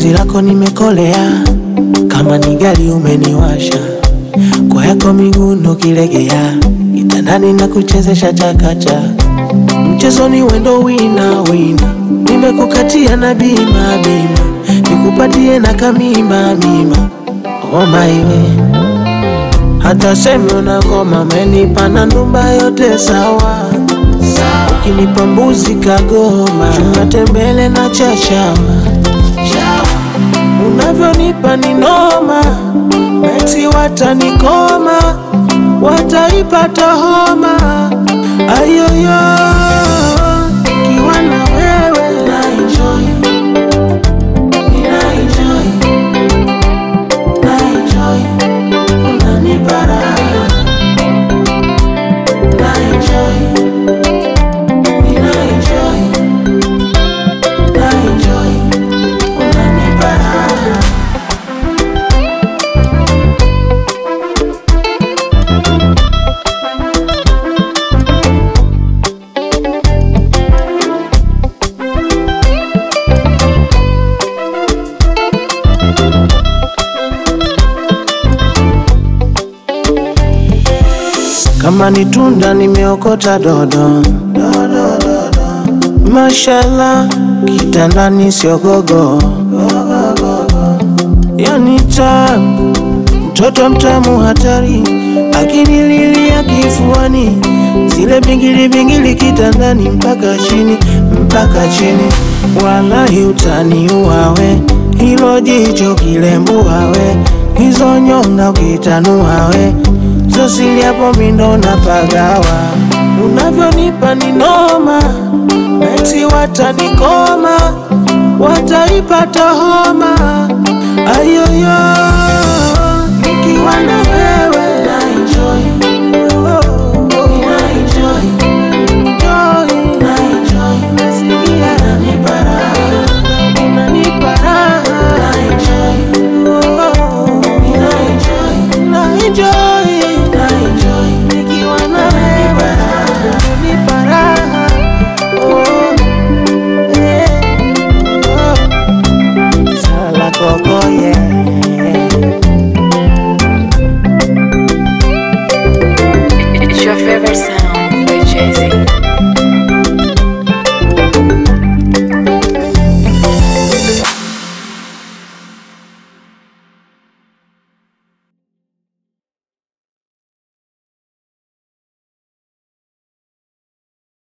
penzi lako nimekolea, kama ni gari umeniwasha, kwa yako miguu ndo kilegea, kitandani na kuchezesha chakacha, mchezoni wendo wina wina, nimekukatia na bima bima, nikupatie na kamima mima, oh my way hata seme unakoma menipa na ndumba yote sawa, ukinipa mbuzi kagoma, chuma tembele na chachawa, unavyonipa ni noma, meti watanikoma, wataipata homa, ayoyo kiwa na wewe na enjoy, na enjoy, na enjoy unanipa raha na enjoy, nina enjoy, na enjoy, unanipa raha kama ni tunda nimeokota dodo, dodo, dodo. Mashallah, kitandani siogogo, yani tamu, mtoto mtamu hatari, akinililia kifuani, zile bingili bingili kitandani, mpaka chini, mpaka chini, wallahi utaniuawe, hilo jicho kilembuawe, hizo nyonga ukitanuawe Zosili hapo mindo na pagawa, unavyonipa ni noma, meti watanikoma, wataipata homa, ayoyo nikiwa na wewe